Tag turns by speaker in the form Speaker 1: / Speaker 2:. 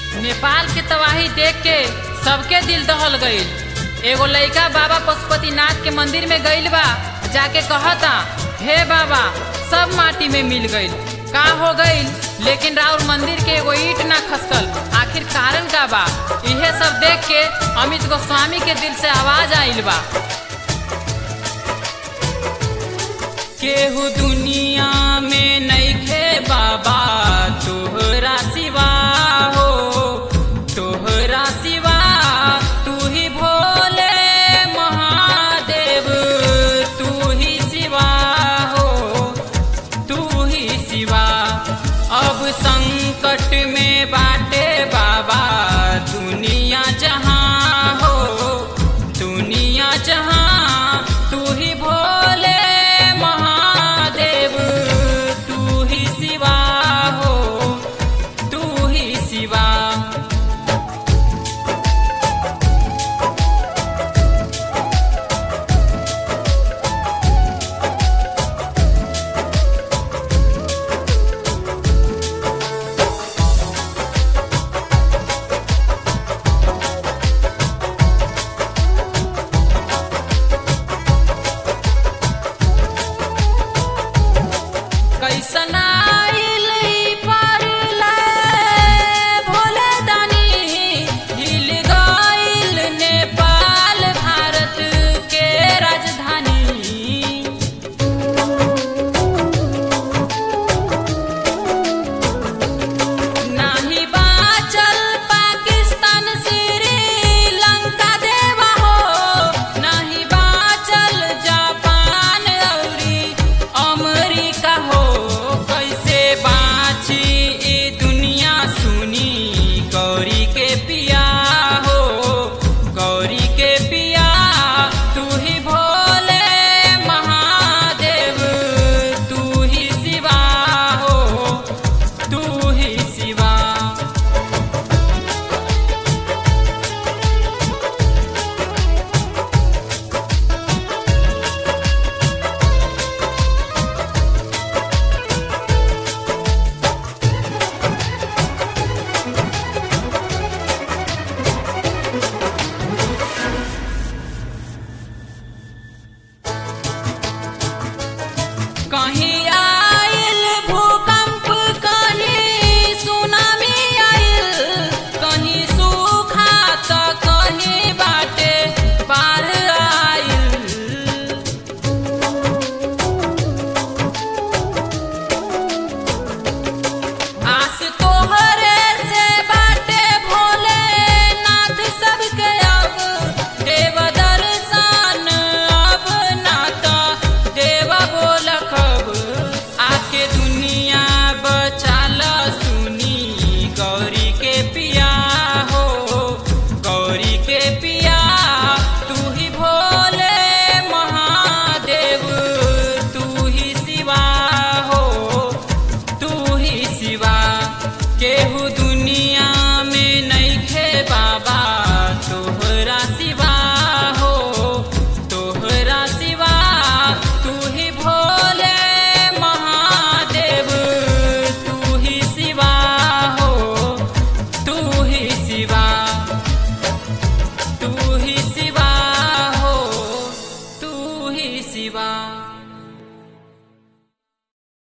Speaker 1: नेपाल के तबाही देख के सबके दिल दहल गईल एगो लइका बाबा पशुपतिनाथ के मंदिर में गईल बा जाके कहता हे बाबा सब माटी में मिल गईल का हो गईल लेकिन राउर मंदिर के एगो ईट ना खसकल आखिर कारण का बा इहे सब देख के अमित गोस्वामी के दिल से आवाज आइल बा केहू दुनिया में नइखे बाबा